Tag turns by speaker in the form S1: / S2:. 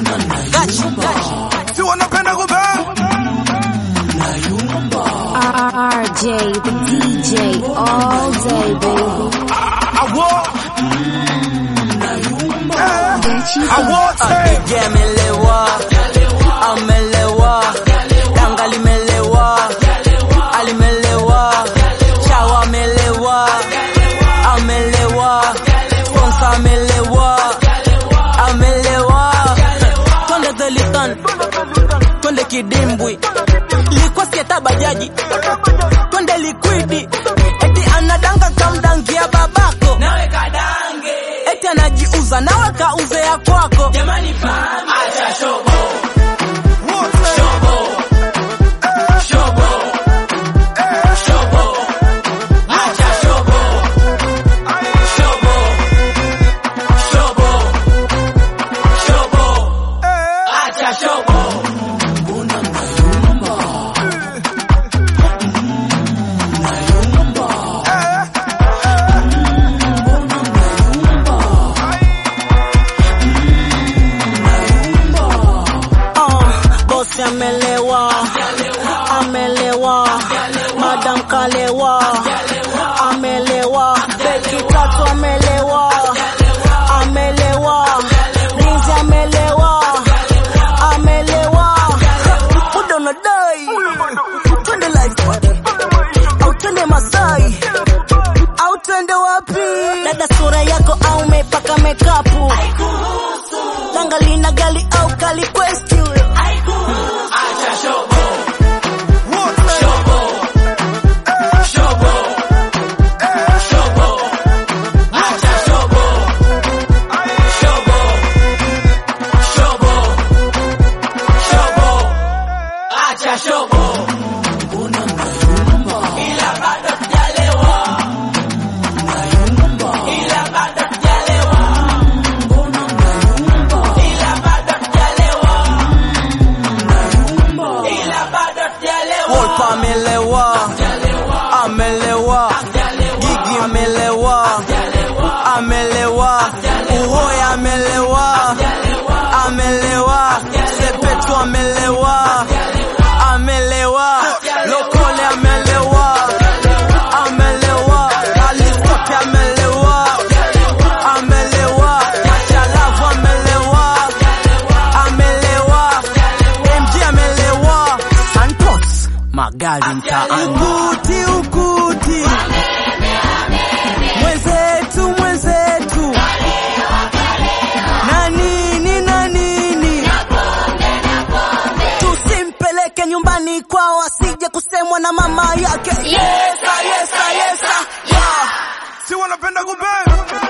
S1: Gachi, gachi.
S2: si wanapenda kubang
S3: RJ, the DJ, all day, baby.
S2: awo
S3: Gachi,
S2: awote
S1: DJ amelewa, amelewa, danga limelewa, alimelewa, chawa amelewa, amelewa, sponsor amelewa, amelewa. Twende Delitan, twende kidimbwi, ilikuwa sieta bajaji, twende likwidi, eti anadanga kamdangia babako nawe kadange, eti anajiuza nawe kauze ya kwako. Jamani fahamu, acha shobo
S2: wote
S1: Uh, bosi amelewa, amelewa, madam kalewa, amelewa, beki tatu amelewa, amelewa, Rinzi amelewa, amelewa, muda unadai, twende live au twende Masai au twende wapi? Dada, sura yako au umepaka mekapu Langa lina gali au kali quest huyo.
S2: wote
S1: Wolpa amelewa, amelewa, Gigi amelewa, amelewa, Uhoya amelewa, amelewa, Sepetu amelewa, amelewa, Lokole amelewa, amelewa, Alistote amelewa, amelewa, Achalavu amelewa, amelewa, MG amelewa, Santos magari mtaani, ukuti ukuti, mwenzetu mwenzetu, na nini na nini, tusimpeleke nyumbani kwao asije kusemwa na mama yake. Yesa, yesa, yesa, yeah.
S2: si wanapenda kubang